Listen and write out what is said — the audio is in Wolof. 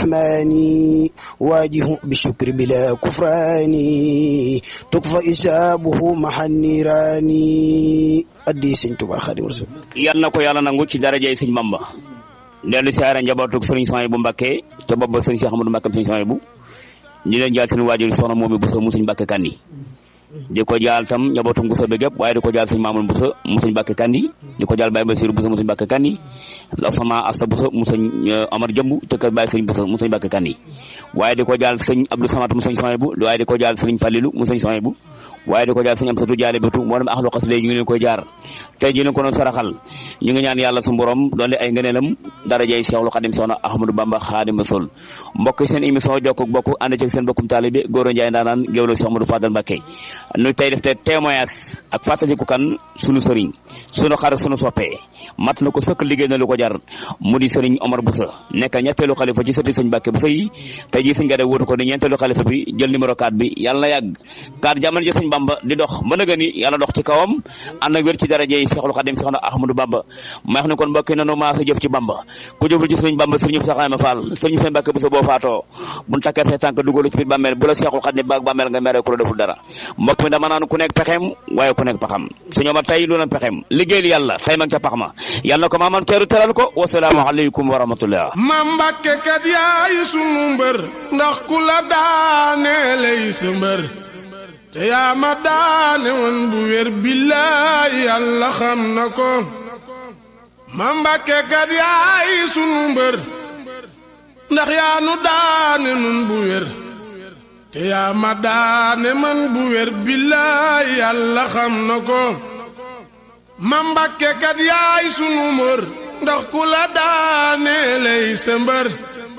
الرحمن واجه بالشكر بلا كفران تكفى إجابه مع النيران أدي سن توبا خادم رسول yal na ko yàlla nangu ci darajay sëñ Bamba dellu siyaare njabootug sëriñ Souhaïbou Mbacké ca bopp ba sëriñ Cheikh Amadou Mbacké sëriñ Souhaïbou ñu leen jaal seen waajur soxna moomi Bousso mu sëñ Mbacké Kandi di ko jaal tam njabootug Bousso bi gépp waaye di ko jaal sëñ Mamoun Bousso mu sëñ Mbacké Kandi di ko jaal Baye Bassirou Bousso mu sëñ Mbacké Kandi sama Assa Bousso mu sëñ Omar Jëmb te kër Baye sëñ Bousso mu sëñ Mbacké Kandi waaye di ko jaal sëñ Abdou Samad mu sëñ Souhaïbou waaye di ko jaal sëriñ Fallilou mu sëñ Souhaïbou waaye di ko jaar sëñ am satu jaale bétu moo dem axlu xas léegi ñu ngi leen koy jaar tey ji ko doon saraxal ñu ngi ñaan yàlla su borom doole ay ngëneelam darajay Seexul Xadim Soxna Ahmadou Bamba Xaadimu Rasuul mbokk seen émission jokk bokk ànd ci seen bokkum taalibe Gora Ndiaye ndaanaan géwlo Cheikh Amadou Fadal Mbacké nu tey def te témoignage ak fàttaliku kan sunu sëriñ sunu xarit sunu soppee mat na ko sëkk liggéey na lu ko jar mu di sëriñ Omar Boussa nekk ñetteelu xalifa ci sëti sëñ Mbacké Boussa yi tey ji sëñ Gade wuutu ko di ñeenteelu xalifa bi jël numéro 4 bi yàlla na yàgg 4 jamono ji sëñ Bamba di dox ba nëga ni yàlla dox ci kawam ànd ak wér ci daraje yi Seexul Xadim Soxna Ahmadou Bamba ma wax ne kon mbokki nanu maa sa jëf ci Bamba ku jëful ci sëriñ Bamba sëriñ Saxaama Fall sëriñ Sëñ Mbacké Boussa boo faatoo bu takkee say tànk dugalu ci biir bàmmeel bu la Seexul Xadim baag bàmmeel nga mere ku la deful dara mbokk mi dama naan ku nekk pexeem waaye ku nekk paxam suñu ma tey lu na pexeem liggéeyal yàlla tey mag ca pax ma yàlla na ko maaman teeru teral ko wasalaamu aleykum wa rahmatullah ma Mbàkke kat yaay sunu mbër ndax ku la daane lay sa mbër te yaa ma daane woon bu wér billaay yàlla xam na ko ma Mbàkke kat yaay sunu mbër ndax yaa nu daane nun bu wér te yaa ma daane man bu wér billaay yàlla xam na ko ma Mbàkke kat yaay sunu mbër ndax ku la daane lay sa mbër